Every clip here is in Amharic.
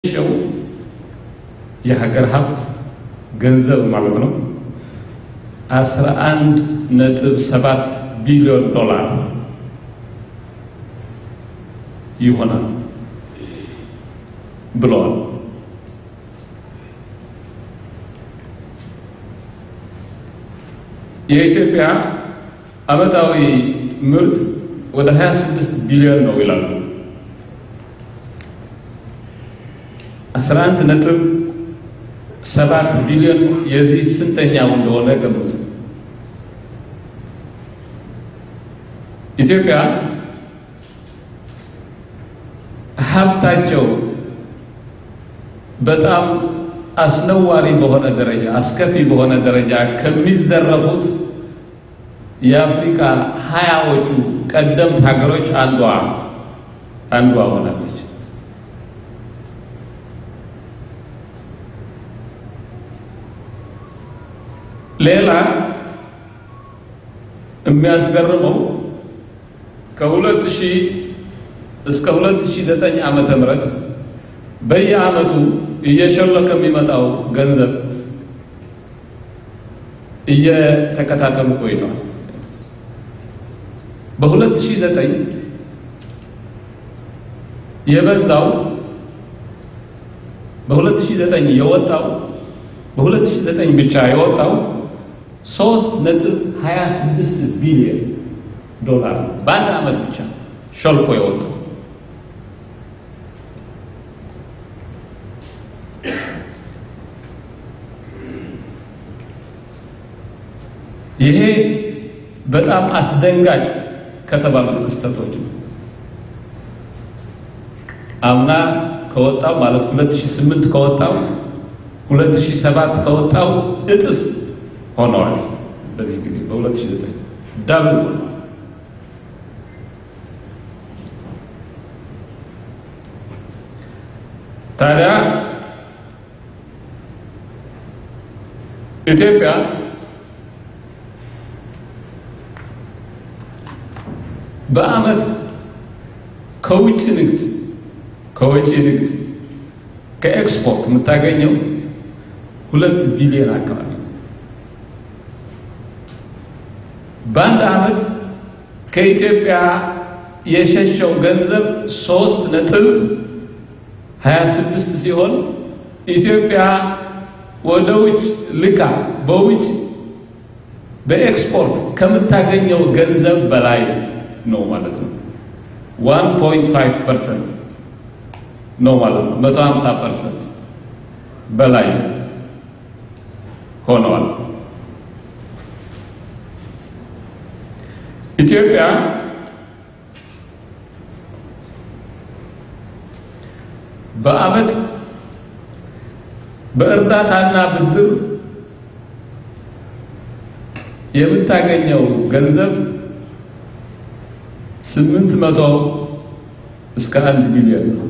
ሸው የሀገር ሀብት ገንዘብ ማለት ነው አስራ አንድ ነጥብ ሰባት ቢሊዮን ዶላር ይሆናል ብለዋል። የኢትዮጵያ ዓመታዊ ምርት ወደ 26 ቢሊዮን ነው ይላሉ። 11 ነጥብ ሰባት ቢሊዮን የዚህ ስንተኛው እንደሆነ ገምቱ። ኢትዮጵያ ሀብታቸው በጣም አስነዋሪ በሆነ ደረጃ አስከፊ በሆነ ደረጃ ከሚዘረፉት የአፍሪካ ሀያዎቹ ቀደምት ሀገሮች አንዷ አንዷ ሆናለች። ሌላ የሚያስገርመው ከሁለት ሺህ እስከ 2009 ዓመተ ምህረት በየዓመቱ እየሸለከ የሚመጣው ገንዘብ እየተከታተሉ ቆይቷል። በ2009 የበዛው በ2009 የወጣው በ2009 ብቻ የወጣው 3 ነጥብ 26 ቢሊዮን ዶላር በአንድ ዓመት ብቻ ሸልኮ የወጣው ይሄ በጣም አስደንጋጭ ከተባሉት ክስተቶች ነው። አምና ከወጣው ማለት 2008 ከወጣው 2007 ከወጣው እጥፍ ሆነዋል። በዚህ ጊዜ በ2009 ዳብል ሆነዋል። ታዲያ ኢትዮጵያ በዓመት ከውጭ ንግድ ከውጭ ንግድ ከኤክስፖርት የምታገኘው ሁለት ቢሊዮን አካባቢ በአንድ ዓመት ከኢትዮጵያ የሸሸው ገንዘብ ሶስት ነጥብ ሀያ ስድስት ሲሆን ኢትዮጵያ ወደ ውጭ ልካ በውጭ በኤክስፖርት ከምታገኘው ገንዘብ በላይ ነው ማለት ነው። 1.5 ፐርሰንት ነው ማለት ነው። 150 ፐርሰንት በላይ ሆነዋል። ኢትዮጵያ በዓመት በእርዳታና ብድር የምታገኘው ገንዘብ ስምንት መቶ እስከ አንድ ቢሊዮን ነው።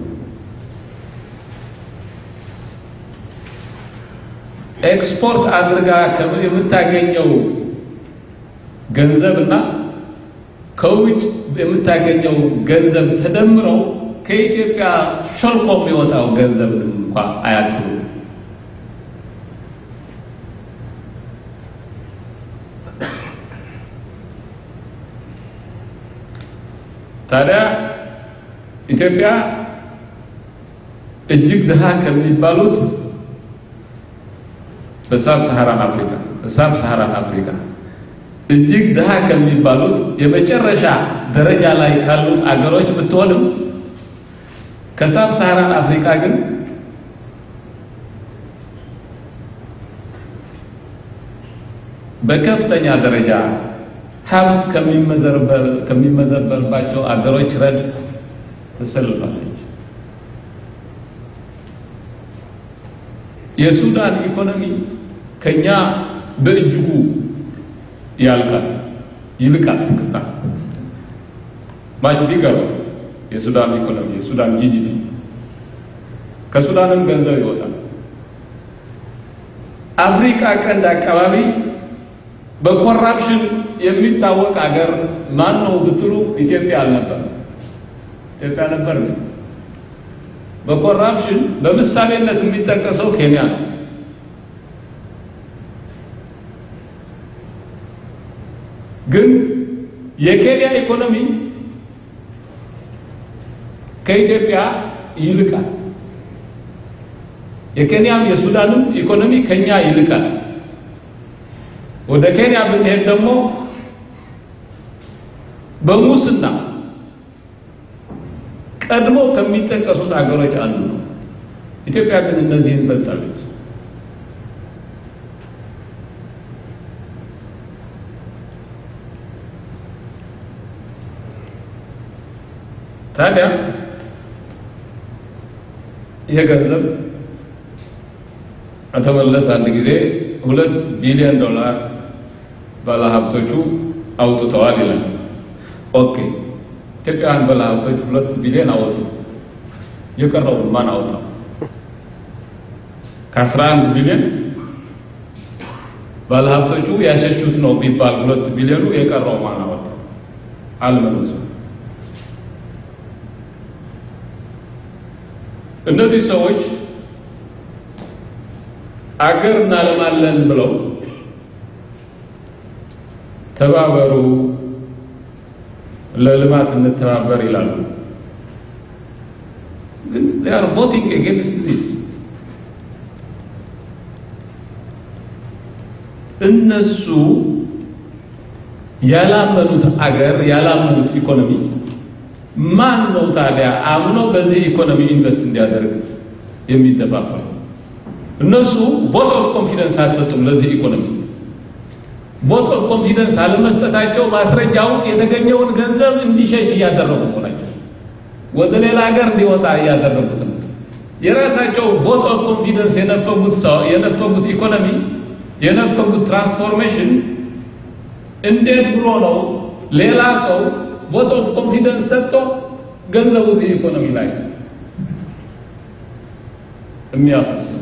ኤክስፖርት አድርጋ የምታገኘው ገንዘብና ከውጭ የምታገኘው ገንዘብ ተደምረው ከኢትዮጵያ ሾልኮ የሚወጣው ገንዘብንም እንኳ አያክሉ። ታዲያ ኢትዮጵያ እጅግ ድሃ ከሚባሉት በሳብ ሰሃራን አፍሪካ በሳብ ሰሃራን አፍሪካ እጅግ ድሃ ከሚባሉት የመጨረሻ ደረጃ ላይ ካሉት አገሮች ብትሆንም ከሳብ ሰሃራን አፍሪካ ግን በከፍተኛ ደረጃ ሀብት ከሚመዘበርባቸው አገሮች ረድፍ ተሰልፋለች። የሱዳን ኢኮኖሚ ከኛ በእጅጉ ያልቃል ይልቃል። ቅጣ ማች ቢገር የሱዳን ኢኮኖሚ የሱዳን ጂዲፒ ከሱዳንም ገንዘብ ይወጣል። አፍሪካ ቀንድ አካባቢ በኮራፕሽን የሚታወቅ ሀገር ማን ነው ብትሉ ኢትዮጵያ አልነበረም። ኢትዮጵያ ነበር። በኮራፕሽን በምሳሌነት የሚጠቀሰው ኬንያ ነው። ግን የኬንያ ኢኮኖሚ ከኢትዮጵያ ይልቃል። የኬንያም የሱዳንም ኢኮኖሚ ከኛ ይልቃል። ወደ ኬንያ ብንሄድ ደግሞ በሙስና ቀድሞ ከሚጠቀሱት ሀገሮች አንዱ ነው። ኢትዮጵያ ግን እነዚህን በልጣለች። ታዲያ ይሄ ገንዘብ ተመለስ አንድ ጊዜ ሁለት ቢሊዮን ዶላር ባለሀብቶቹ አውጥተዋል ይላል። ኦኬ ኢትዮጵያውያን ባለሀብቶች ሁለት ቢሊዮን አወጡ። የቀረውን ማን አወጣው? ከአስራ አንድ ቢሊዮን ባለሀብቶቹ ያሸሹት ነው ቢባል ሁለት ቢሊዮኑ የቀረው ማን አወጣው? አልመለሱም። እነዚህ ሰዎች አገር እናለማለን ብለው ተባበሩ፣ ለልማት እንተባበር ይላሉ። ግን they are voting against this እነሱ ያላመኑት አገር ያላመኑት ኢኮኖሚ ማን ነው ታዲያ አምኖ በዚህ ኢኮኖሚ ኢንቨስት እንዲያደርግ የሚደፋፈሩ? እነሱ ቮት ኦፍ ኮንፊደንስ አልሰጡም ለዚህ ኢኮኖሚ። ቮት ኦፍ ኮንፊደንስ አለመስጠታቸው ማስረጃውን የተገኘውን ገንዘብ እንዲሸሽ እያደረጉ ናቸው። ወደ ሌላ ሀገር እንዲወጣ እያደረጉት ነው። የራሳቸው ቮት ኦፍ ኮንፊደንስ የነፈጉት ሰው የነፈጉት ኢኮኖሚ የነፈጉት ትራንስፎርሜሽን እንዴት ብሎ ነው ሌላ ሰው ቮት ኦፍ ኮንፊደንስ ሰጥቶ ገንዘቡ እዚህ ኢኮኖሚ ላይ የሚያፈሰው?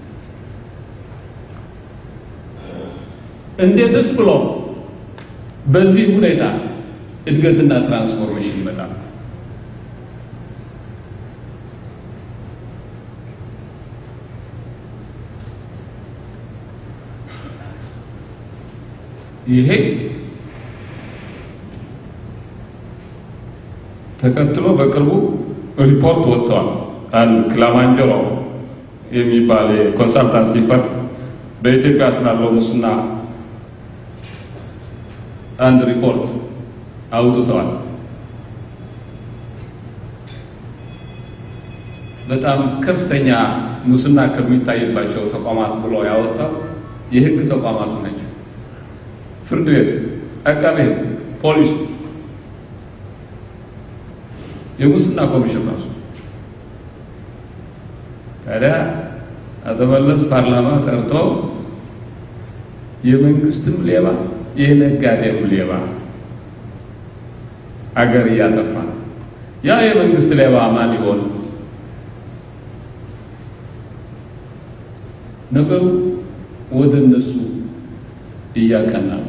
እንዴትስ ብሎ በዚህ ሁኔታ እድገትና ትራንስፎርሜሽን ይመጣል? ይሄ ተከትሎ በቅርቡ ሪፖርት ወጥተዋል። አንድ ክላማንጀሮ የሚባል የኮንሳልታንሲ ፈርም በኢትዮጵያ ስላለው ሙስና አንድ ሪፖርት አውጥተዋል። በጣም ከፍተኛ ሙስና ከሚታይባቸው ተቋማት ብሎ ያወጣው የሕግ ተቋማቱ ናቸው። ፍርድ ቤቱ፣ አቃቤ ሕግ፣ ፖሊሱ፣ የሙስና ኮሚሽን ራሱ። ታዲያ አቶ መለስ ፓርላማ ጠርቶ የመንግስትም ሌባ የነጋዴም ሌባ አገር እያጠፋ ነው። ያ የመንግስት ሌባ ማን ይሆን? ነገሩ ወደ እነሱ እያቀና ነው።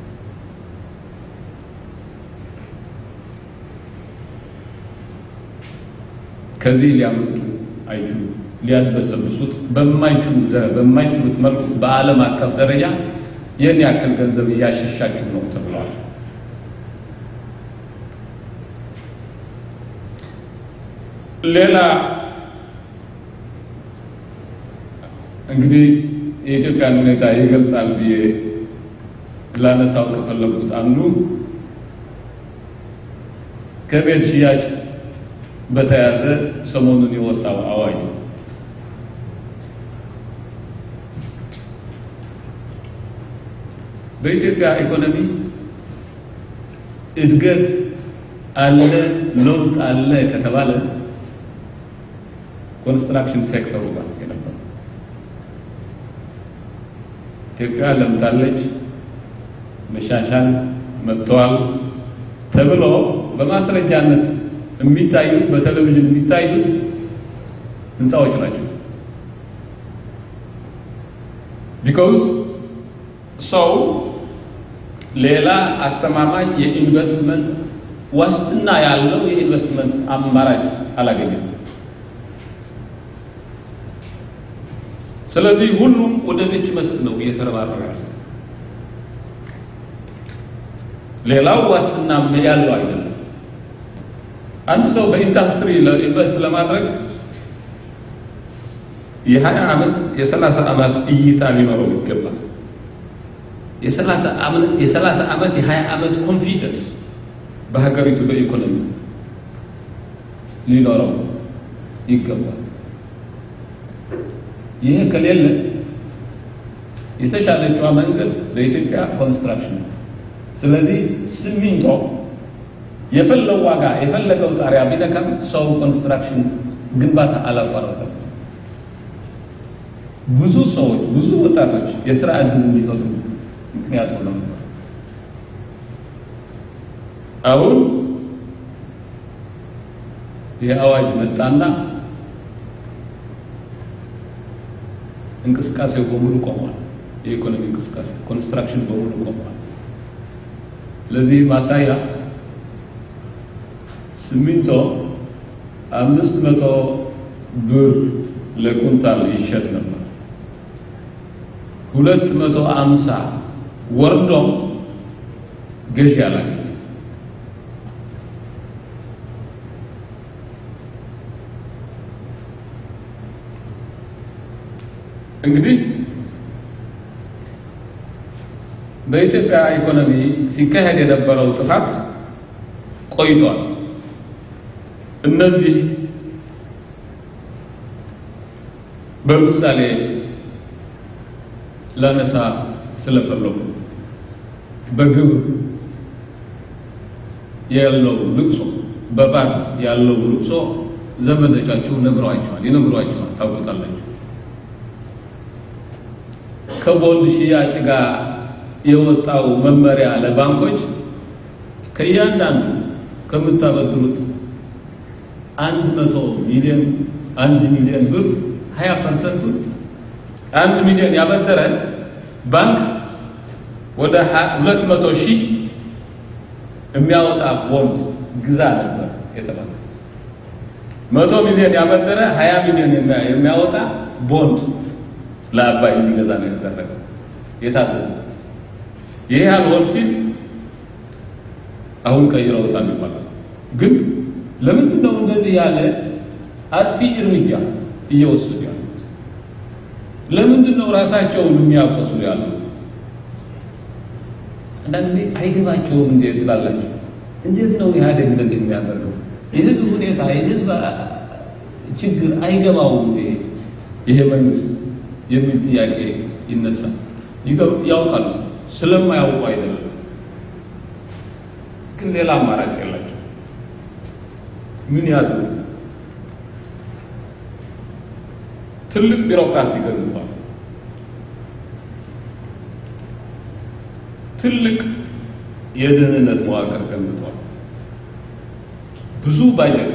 ከዚህ ሊያመጡ አይችሉም። ሊያድበሰብሱት በማይችሉት መልኩ በዓለም አቀፍ ደረጃ ይህን ያክል ገንዘብ እያሸሻችሁ ነው ተብለዋል። ሌላ እንግዲህ የኢትዮጵያን ሁኔታ ይገልጻል ብዬ ላነሳው ከፈለጉት አንዱ ከቤት ሽያጭ በተያያዘ ሰሞኑን የወጣው አዋጅ ነው። በኢትዮጵያ ኢኮኖሚ እድገት አለ፣ ለውጥ አለ ከተባለ ኮንስትራክሽን ሴክተሩ ጋር የነበረ ኢትዮጵያ ለምታለች፣ መሻሻል መጥተዋል ተብሎ በማስረጃነት የሚታዩት በቴሌቪዥን የሚታዩት ህንፃዎች ናቸው። ቢኮዝ ሰው ሌላ አስተማማኝ የኢንቨስትመንት ዋስትና ያለው የኢንቨስትመንት አማራጭ አላገኘም። ስለዚህ ሁሉም ወደዚች መስክ ነው እየተረባረበ ያለ። ሌላው ዋስትና ያለው አይደለም። አንድ ሰው በኢንዱስትሪ ኢንቨስት ለማድረግ የሀያ ዓመት የሰላሳ ዓመት እይታ ሊኖረው ይገባል። የሰላሳ ዓመት የሀያ ዓመት ኮንፊደንስ በሀገሪቱ በኢኮኖሚ ሊኖረው ይገባል። ይህ ከሌለ የተሻለችዋ መንገድ ለኢትዮጵያ ኮንስትራክሽን ነው። ስለዚህ ሲሚንቶ የፈለው ዋጋ የፈለገው ጣሪያ ቢነካም ሰው ኮንስትራክሽን ግንባታ አላቋረጠም። ብዙ ሰዎች ብዙ ወጣቶች የስራ እድል እንዲፈጥሩ ምክንያት ሆነው ነበር። አሁን ይህ አዋጅ መጣና እንቅስቃሴው በሙሉ ቆሟል። የኢኮኖሚ እንቅስቃሴ ኮንስትራክሽን በሙሉ ቆሟል። ለዚህ ማሳያ ሲሚንቶ አምስት መቶ ብር ለኩንታል ይሸጥ ነበር። ሁለት መቶ አምሳ ወርዶም ገዢ አላገኘ። እንግዲህ በኢትዮጵያ ኢኮኖሚ ሲካሄድ የነበረው ጥፋት ቆይቷል። እነዚህ በምሳሌ ላነሳ ስለፈለጉ በግብር ያለው ልቅሶ፣ በባት ያለው ልቅሶ ዘመዶቻችሁ ነግሯቸዋል፣ ይነግሯቸዋል፣ ታውቁታላችሁ። ከቦንድ ሽያጭ ጋር የወጣው መመሪያ ለባንኮች ከእያንዳንዱ ከምታበድሩት አንድ መቶ ሚሊዮን አንድ ሚሊዮን ብር ሀያ ፐርሰንቱ አንድ ሚሊዮን ያበደረ ባንክ ወደ ሁለት መቶ ሺህ የሚያወጣ ቦንድ ግዛ ነበር የተባለ። መቶ ሚሊዮን ያበደረ ሀያ ሚሊዮን የሚያወጣ ቦንድ ለአባይ እንዲገዛ ነው የተደረገው የታዘዘ። ይህ አልሆን ሲል አሁን ቀይረውታል ይባላል። ግን ለምንድን ነው እንደዚህ ያለ አጥፊ እርምጃ እየወሰዱ ያሉት? ለምንድን ነው ራሳቸውን የሚያቆስሉ ያሉት? አንዳንድ ጊዜ አይገባቸውም። እንዴት ትላላቸው? እንዴት ነው ኢህአዴግ እንደዚህ የሚያደርገው? የህዝብ ሁኔታ የህዝብ ችግር አይገባውም እንዴ ይሄ መንግስት የሚል ጥያቄ ይነሳል። ያውቃሉ፣ ስለማያውቁ አይደለም። ግን ሌላ አማራጭ የላቸው። ምን ያድሩ? ትልቅ ቢሮክራሲ ገንብቷል። ትልቅ የደህንነት መዋቅር ገንብቷል። ብዙ ባጀት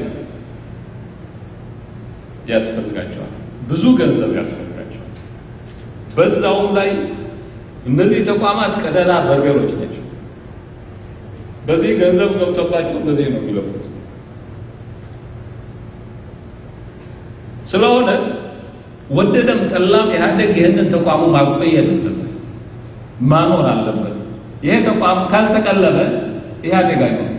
ያስፈልጋቸዋል። ብዙ ገንዘብ ያስፈልጋቸዋል። በዛውም ላይ እነዚህ ተቋማት ቀዳዳ በርበሮች ናቸው። በዚህ ገንዘብ ገብቶባቸው በዚህ ነው የሚለፉት። ስለሆነ ወደደም ጠላም ኢህአዴግ ይህንን ተቋሙ ማቆየት አለበት፣ ማኖር አለበት። ይሄ ተቋም ካልተቀለበ ኢህአዴግ አይኖርም።